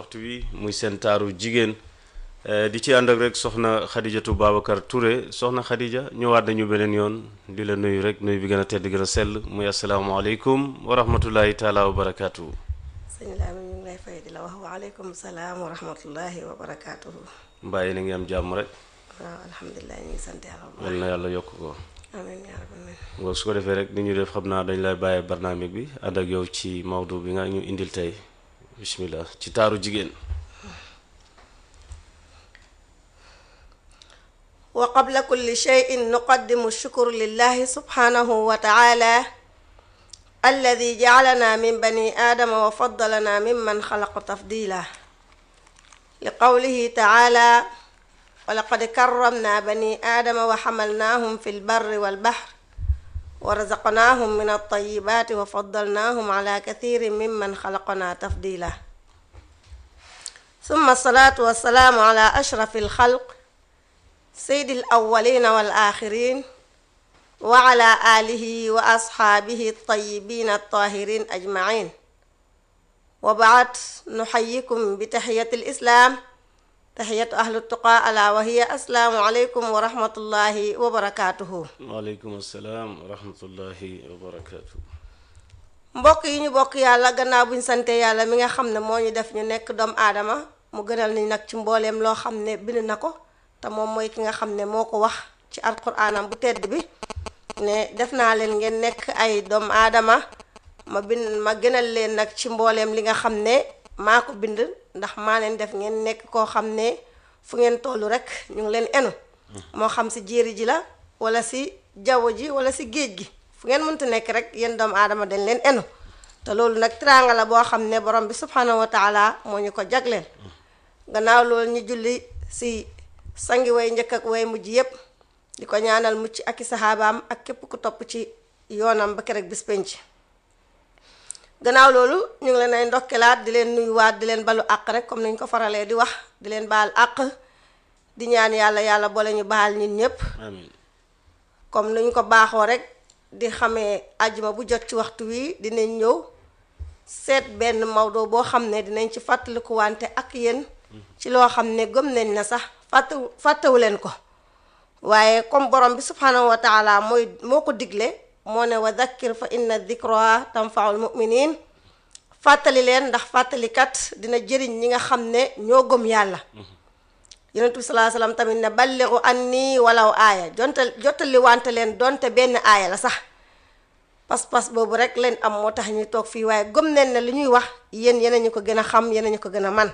waxtu wi muy seen taaru jigéen di ci ànd ak rek soxna Xadijatu Babacar Touré soxna Xadija ñëwaat nañu beneen yoon di la nuyu rek nuyu bi gën a tedd gën a sell muy asalaamaaleykum wa rahmatullahi taala wa barakaatu. sëñ Laami ñu ngi lay fay di la wax waaleykum salaam wa rahmatullahi wa barakaatuhu. mbaa yéen a ngi am jàmm rek. waaw alhamdulilah ñu ngi sant yàlla bu yal baax. na yàlla yokk ko. amiin yaa rabbi amiin. nga su ko defee rek ni ñu def xam naa dañ lay bàyyee barnaamig bi ànd ak yow ci mawdu bi nga ñu indil tey bismillah ci taaru jigéen. wa qabla kulli shay'in nuqaddimu shukru lillahi subhanahu wa ta'ala alladi ja'alana min bani aadama wa faddalana mimman xalaqa tafdila li qawlihi ta'ala wa laqad karramna bani aadama wa xamalnaahum fi lbarri walbahr wa razaqnaahum min altayibaati wa faddalnaahum ala kathirin mimman xalaqna tafdila summa alsalaatu wassalaamu ala ashrafi alxalq سيد الأولين والآخرين وعلى آله وأصحابه الطيبين الطاهرين أجمعين وبعد نحييكم بتحية الإسلام تحية أهل التقى ألا وهي السلام عليكم ورحمة الله وبركاته waaleykum salaam wa rahmatullahi wa barakaatu. mbokk yi ñu bokk yàlla gannaaw buñ sante yàlla mi nga xam ne moo ñu def ñu nekk doomu aadama mu gënal ni nag ci mbooleem loo xam ne bind na ko te moom mooy ki nga xam ne moo ko wax ci alquraanam bu tedd bi ne def naa leen ngeen nekk ay doomu aadama ma bind ma gënal leen nag ci mbooleem li nga xam ne maa ko bind ndax maa leen def ngeen nekk koo xam ne fu ngeen tollu rek ñu ngi leen enu moo xam si jéeri ji la wala si jaww ji wala si géej gi fu ngeen mënta nekk rek yéen doomu aadama dañ leen enu te loolu nag teraanga la boo xam ne borom bi subhanahu wa taala moo ñu ko jagleel gannaaw loolu ñu julli si sangi way njëkk ak way mujj yépp di ko ñaanal mucc ak i saxaabaam ak képp ku topp ci yoonam ba keroog bis penc gannaaw loolu ñu ngi leen ay ndokkelaat di leen nuyuwaat di leen balu àq rek comme ni ñu ko faralee di wax di leen baal àq di ñaan yàlla yàlla boole ñu baal ñun ñépp amiin comme ni ñu ko baaxoo rek di xamee ajuma bu jot ci waxtu wi dinañ ñëw seet benn mawdo boo xam ne dinañ ci fàttaliku wante ak yéen ci loo xam ne gëm nañ na sax fàttewu fàttewu leen ko waaye comme borom bi subhanahu wa taala mooy moo ko digle moo ne wa dakkir fa inna dikra tanfaul muminin fàttali leen ndax fàttalikat dina jëriñ ñi nga xam ne ñoo gëm yàlla yonent bi salaa salaam tamit ne balligu anni walaw aaya jonte jottali wante leen donte benn aaya la sax pas-pas boobu rek leen am moo tax ñuy toog fii waaye gëm nañ ne li ñuy wax yéen yéen ñu ko gën a xam yéen ñu ko gën a man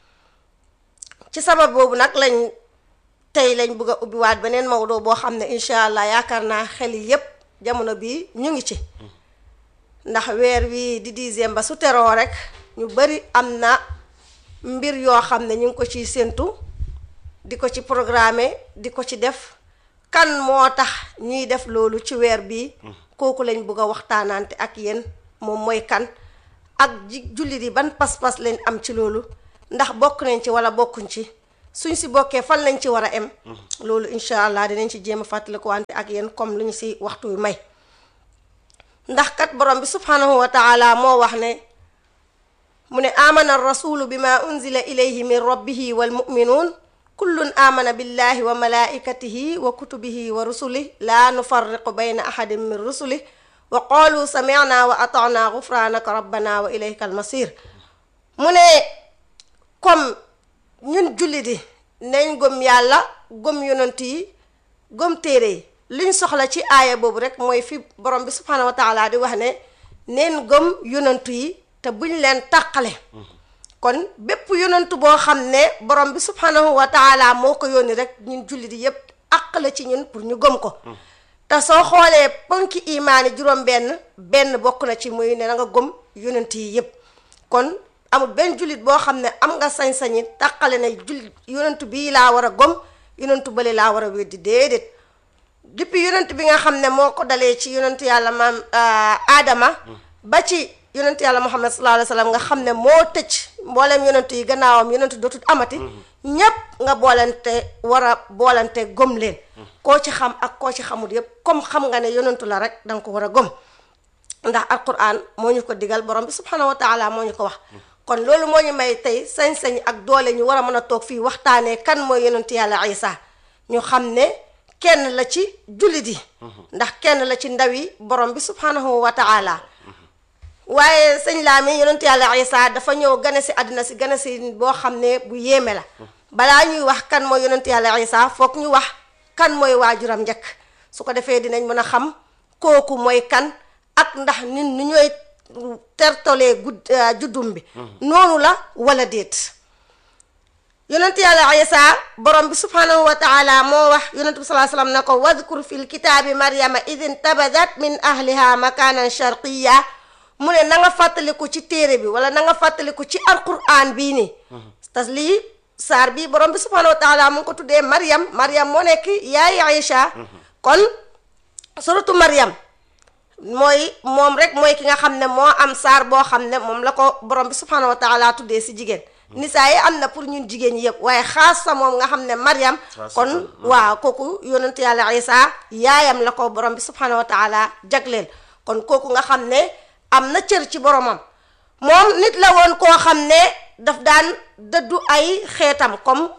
ci sabab boobu nag lañ tey lañ bëgg a ubbiwaat beneen mawdo boo xam ne incha allah yaakaar naa xel yi yépp jamono bii ñu ngi ci ndax weer wi di dixième ba su teroo rek ñu bari am na mbir yoo xam ne ñu ngi ko ciy séentu di ko ci programme di ko ci def kan moo tax ñuy def loolu ci weer bii kooku lañ bëgg a waxtaanante ak yéen moom mooy kan ak ji jullit yi ban pas-pas lañ am ci loolu ndax bokk nañ ci wala bokkuñ ci suñ si bokkee fan lañ ci war a em loolu incha allah dinañ ci jéem a fàttaliku wante ak yéen comme lu ñu si waxtu wi may ndax kat borom bi subhanahu wa taala moo wax ne mu ne amana rasulu bima unzila ilayhi min rabbihi wal muminuun kullun amana billahi wa malaikatihi wa kutubihi wa rusulih la nufarriqu bayna ahadin min rusulih wa qalu samicna wa atacna gufranaka rabbana wa ilayka almasir mu ne comme ñun jullit yi nañ gëm yàlla gëm yonant yi gëm téere yi liñ soxla ci aaya boobu rek mooy fi borom bi subhanahu wa taala di wax ne neen gëm yonantu yi te buñ leen tàqale kon bépp yonantu boo xam ne borom bi subhanahu wa taala moo ko yónni rek ñun jullit yi yépp àq la ci ñun pour ñu gëm ko te soo xoolee ponki imaani juróom benn benn bokk na ci muy ne na nga gëm yonant yi yépp kon amul benn jullit boo xam ne am nga sañ-sañi tàqale na jullit yonantu bii laa war a gëm yonantu bële laa war a weddi déedéet depuis yonent bi nga xam ne moo ko dalee ci yonentu yàlla maam aadama ba ci yonentu yàlla muhammad sallallahu alayhi wa sallam nga xam ne moo tëj mboolem yonentu yi gannaawam yonentu dootul amati ñépp nga boolante war a boolante gëm leen koo ci xam ak koo ci xamul yépp comme xam nga ne yonentu la rek danga ko war a gëm ndax alquran moo ñu ko digal borom bi subhanahu wa taala moo ñu ko wax kon loolu moo ñu may tey sañ-sañ ak doole ñu war a mën a toog fii waxtaanee kan mooy yonent yàlla Isa ñu xam ne kenn la ci jullit yi ndax kenn la ci ndawi borom bi subhanahu wa taala waaye sëñ Laami yonent yàlla Isa dafa ñëw gane si àddina si gane si boo xam ne bu yéeme la balaa ñuy wax kan mooy yonent yàlla Isa foog ñu wax kan mooy waajuram njëkk su ko defee dinañ mën a xam kooku mooy kan ak ndax ñun nu ñooy tertolee gudd juddum bi noonu la wala déet yonent yàlla Isa borom bi subhanahu wa taala moo wax yonent bi salaa sallam ne ko wadkur fi lkitaabi maryama id intabadat min ahliha makanan sharqiya mu ne na nga fàttaliku ci téere bi wala na nga fàttaliku ci alquran bii nii tas lii saar bi borom bi subhanahu wa taala mu ngi ko tuddee maryam maryam moo nekk yaay Aïcha kon suratu maryam mooy moom rek mooy ki nga xam ne moo am saar boo xam ne moom la ko borom bi subhanahu wa taala tuddee si jigéen nisaa yi am na pour ñun jigéen ñi yëpp waaye xaas sa moom nga xam ne maryam kon waaw kooku yonent yàlla Isa yaayam la ko borom bi subhanahu wa taala jagleel kon kooku nga xam ne am na cër ci boromam moom nit la woon koo xam ne daf daan dëddu ay xeetam comme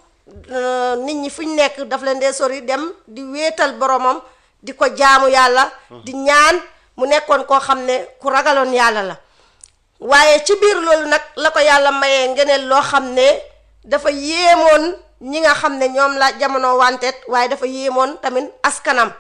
nit ñi fu ñu nekk daf leen dee sori dem di wéetal boromam di ko jaamu yàlla di ñaan mu nekkoon koo xam ne ku ragaloon yàlla la waaye ci biir loolu nag la ko yàlla mayee ngeneen loo xam ne dafa yéemoon ñi nga xam ne ñoom la jamono wanteet waaye dafa yéemoon tamit askanam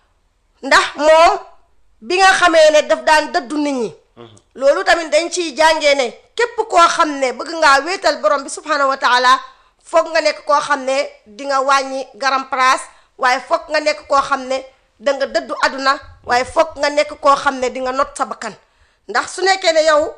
ndax moom bi nga xamee ne daf daan dëddu nit ñi loolu tamit dañ ciy jàngee ne képp koo xam ne bëgg ngaa wéetal borom bi subhanahu wa taala foog nga nekk koo xam ne di nga wàññi garam place waaye foog nga nekk koo xam ne da nga dëddu àdduna waaye foog nga nekk koo xam ne di nga not sa bakkan ndax su nekkee ne yow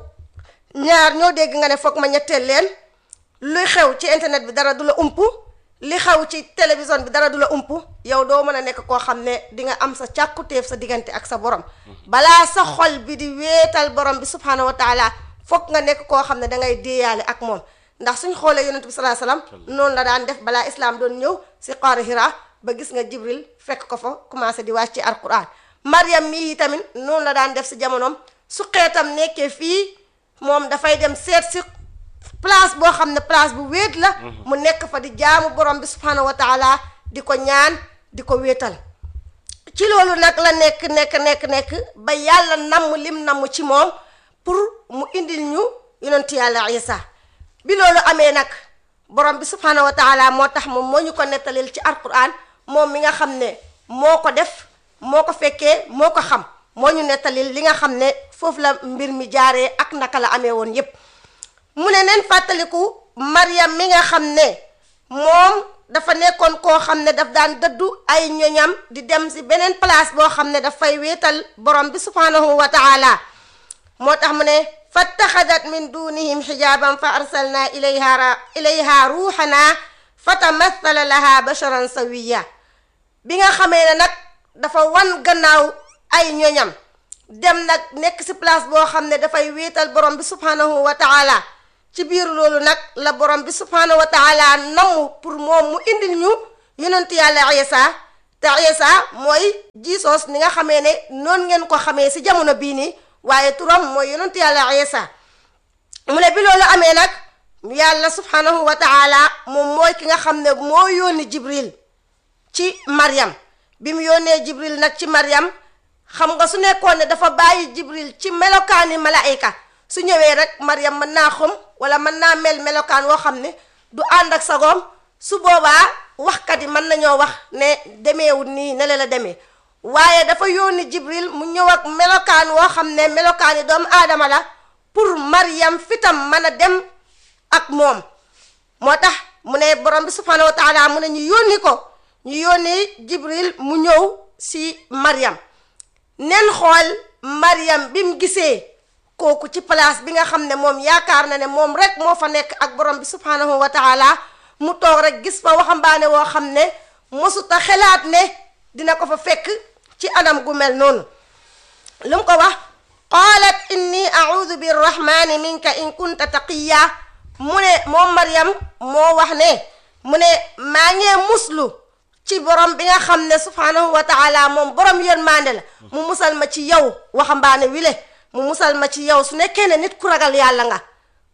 ñaar ñoo dégg nga ne foog ma ñetteel leen luy xew ci internet bi dara du la ump li xew ci télévision bi dara du la ump yow doo mën a nekk koo xam ne di nga am sa càkkutéef sa diggante ak sa borom balaa sa xol bi di wéetal borom bi subhanahu wa taala foog nga nekk koo xam ne da ngay déeyaale ak moom ndax suñ xoolee yonent bi salaa salaam noonu la daan def balaa islam doon ñëw si xaari Hira ba gis nga jibril fekk ko fa commencé di wàcc ci alquran mariam mii tamit noonu la daan def si jamonoom su xeetam nekkee fii moom dafay dem seet si place boo xam ne place bu wéet la mu nekk fa di jaamu borom bi subhanahu wa taala di ko ñaan di ko wéetal ci loolu nag la nekk nekk nekk nekk ba yàlla namm lim namm ci moom pour mu indil ñu yonent yàlla isa bi loolu amee nag borom bi subhanahu wa taala moo tax moom moo ñu ko nettalil ci alquran moom mi nga xam ne moo ko def moo ko fekkee moo ko xam moo ñu nettalil li nga xam ne foofu la mbir mi jaaree ak naka la amee woon yépp mu ne neen fàttaliku Maryam mi nga xam ne moom dafa nekkoon koo xam ne daf daan dëddu ay ñoñam di dem si beneen place boo xam ne dafay wéetal borom bi subhanahu wa taala moo tax mu ne fattaxadat min dunihim xijaaban fa arsalna ilayha ilayha ruuxana fa tamathala laha basharan sawiya bi nga xamee ne nag dafa wan gannaaw ay ñoñam dem nag nekk si place boo xam ne dafay wéetal borom bi subhanahu wa taala ci biir loolu nag la borom bi subhanahu wa taala namm pour moom mu indil ñu yonent yàlla Isa te Isa mooy jiisoos ni nga xamee ne noonu ngeen ko xamee si jamono bii nii waaye turam mooy yonent yàlla Isa mu ne bi loolu amee nag yàlla subhanahu wa taala moom mooy ki nga xam ne moo yónni Jibril ci Maryam bi mu yónnee Jibril nag ci Maryam xam nga su nekkoon ne dafa bàyyi Jibril ci melokaani malaayka su ñëwee rek Maryam mën naa xom wala mën naa mel melokaan woo xam ne du ànd ak sagoom su boobaa waxkat yi mën nañoo wax ne demeewul nii ne la demee waaye dafa yónni Jibril mu ñëw ak melokaan woo xam ne melokaani doomu aadama la pour Maryam fitam mën a dem ak moom moo tax mu ne borom bi subhanahu wa taala mu ne ñu yónni ko ñu yónni Jibril mu ñëw si Maryam nen xool Maryam bi mu gisee kooku ci place bi nga xam ne moom yaakaar na ne moom rek moo fa nekk ak borom bi subhanahu wa taala mu toog rek gis fa waxambaane woo xam ne mosuta xelaat ne dina ko fa fekk ci anam gu mel noonu lu mu ko wax qaalat inni audu birrahmani minka in kunta taqiya mu ne moom Maryam moo wax ne mu ne maa ngee muslu ci borom bi nga xam ne subhanahu wa taala moom borom yërmande la mu musal ma ci yow waxambaane wile mu musal ma ci yow su nekkee ne nit ku ragal yàlla nga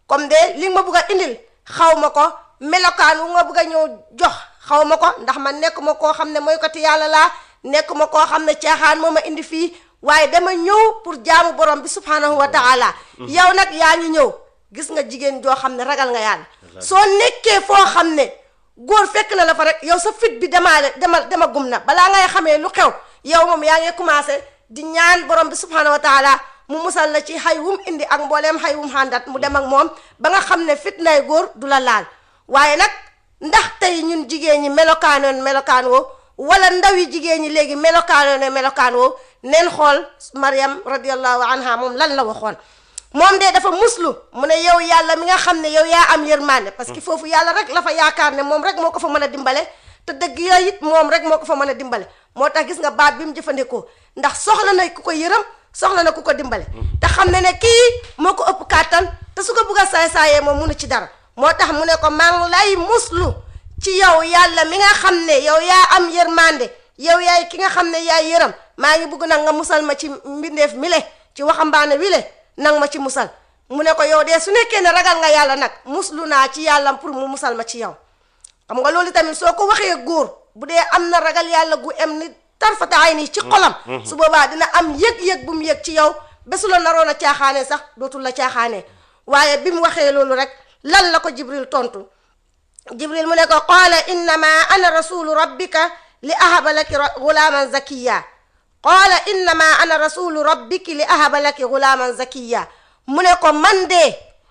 comme de li nga ma bëgg a indil xaw ma ko melokaan wu nga bëgg a ñëw jox xaw ma ko ndax man nekk ma koo xam ne mooy ko ti yàlla laa nekk ma koo xam ne caaxaan moo ma indi fii waaye dama ñëw pour jaamu borom bi subhanahu wa taala yow nag yaa ngi ñëw gis nga jigéen joo xam ne ragal nga yàlla soo nekkee foo xam ne góor fekk na la fa rek yow sa fit bi demaale dema dema gum na balaa ngay xamee lu xew yow moom yaa ngi commencé di ñaan borom bi subhanahu wa taala mu musal la ci xay wum indi ak mbooleem xay wum xàndat mu dem ak moom ba nga xam ne fitnay góor du la laal waaye nag ndax tey ñun jigéen ñi melokaanoon melokaan woo wala ndaw yi jigéen ñi léegi melokaanoon melokaan woo neen xool Mariam radiallahu anha moom lan la waxoon moom de dafa muslu mu ne yow yàlla mi nga xam ne yow yaa am yërmande parce que foofu yàlla rek la fa yaakaar ne moom rek moo ko fa mën a dimbale te dëgg ya it moom rek moo ko fa mën a dimbale moo tax gis nga baat bi mu jëfandikoo ndax soxla na ku ko yërëm soxla na ku ko dimbale te xam ne ne kii moo ko ëpp kàttan te su ko bugg a saay-saayee moom munu ci dara moo tax mu ne ko maa ngi lay muslu ci yow yàlla mi nga xam ne yow yaa am yërmande yow yaay ki nga xam ne yaay yërëm maa ngi bugg nag nga musal ma ci mbindeef mi le ci waxambaane wi le nang ma ci musal mu ne ko yow de su nekkee ne ragal nga yàlla nag muslu naa ci yàlla pour mu musal ma ci yow xam nga loolu tamit soo ko waxee góor bu dee am na ragal yàlla gu em ni tarfata ay nii ci xolam su boobaa dina am yëg-yëg bu mu yëg ci yow bésu la naroon a caaxaane sax dootul la caaxaane waaye bi mu waxee loolu rek lan la ko jibril tontu jibril mu ne ko qaala innama ana rasulu rabbika li ahaba laki gulaaman zakiya qaala innama ana rasulu rabbiki li ahaba laki gulaaman zakiya mu ne ko man de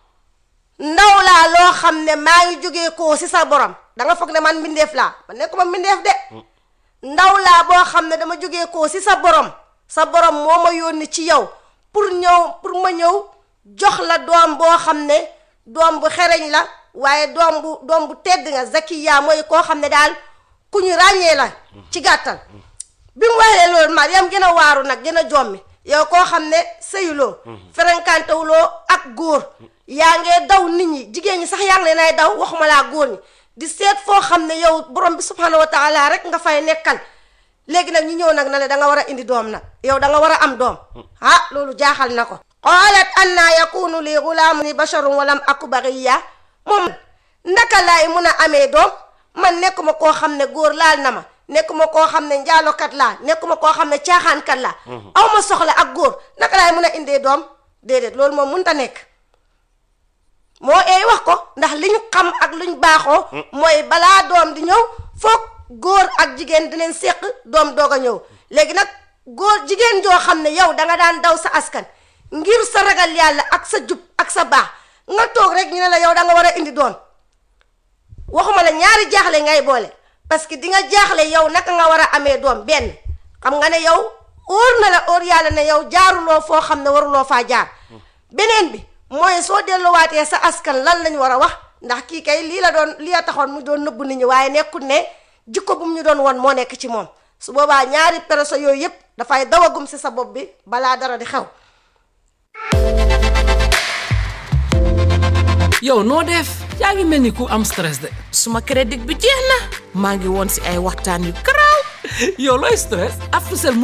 ndaw laa loo xam ne maa ngi jógee koo si sa borom da nga foog ne man mbindeef laa man nekkuma mbindeef de ndaw laa boo xam ne dama jógee koo si sa borom sa borom moo ma yónni ci yow pour ñëw pour ma ñëw jox la doom boo xam ne doom bu xereñ la waaye doom bu doom bu tedd nga zakiya mooy koo xam ne daal ku ñu ràññee la ci gàttal bi mu waxee loolu Mariam gën a waaru nag gën a jommi yow koo xam ne sëyuloo ferenkantewuloo ak góor yaa ngee daw nit ñi jigéen ñi sax yaa ngi leen ay daw waxuma laa góor ñi di seet foo xam ne yow borom bi subhanahu wa taala rek nga fay nekkal léegi nag ñu ñëw nag na le da nga war a indi doom nag yow da nga war a am doom ah loolu jaaxal na ko qaalat anna yakunu li gulaamun basharun walam aku bagiya moom naka laay mun a amee doom man nekkuma koo xam ne góor laal na ma nekkuma koo xam ne njaalokat laa nekkuma koo xam ne caaxaankat laa aw ma soxla ak góor naka laay mun a indee doom déedéet loolu moom mënut a nekk moo eey wax ko ndax liñ xam ak luñ baaxoo mooy balaa doom di ñëw foog góor ak jigéen dinañ séq doom doog a ñëw léegi nag góor jigéen joo xam ne yow danga daan daw sa askan ngir sa ragal yàlla ak sa jub ak sa baax nga toog rek ñu ne la yow da nga war a indi doom waxuma la ñaari jaaxle ngay boole parce que di nga jaaxle yow naka nga war a amee doom benn xam nga ne yow óor na la óor yàlla ne yow jaaruloo foo xam ne waruloo faa jaar beneen bi mooy soo delluwaatee sa askan lan lañ war a wax ndax kii kay lii la doon lii la taxoon mu doon nëbbu nit ñi waaye nekkul ne jikko bu mu ñu doon won moo nekk ci moom su boobaa ñaari peroso yooyu yëpp dafay dawagum si sa bopp bi balaa dara di xew yow noo def yaa ngi mel ni ku am stress de suma crédit bi jeex na maa ngi woon si ay waxtaan yu garaaw yow looy stress Africell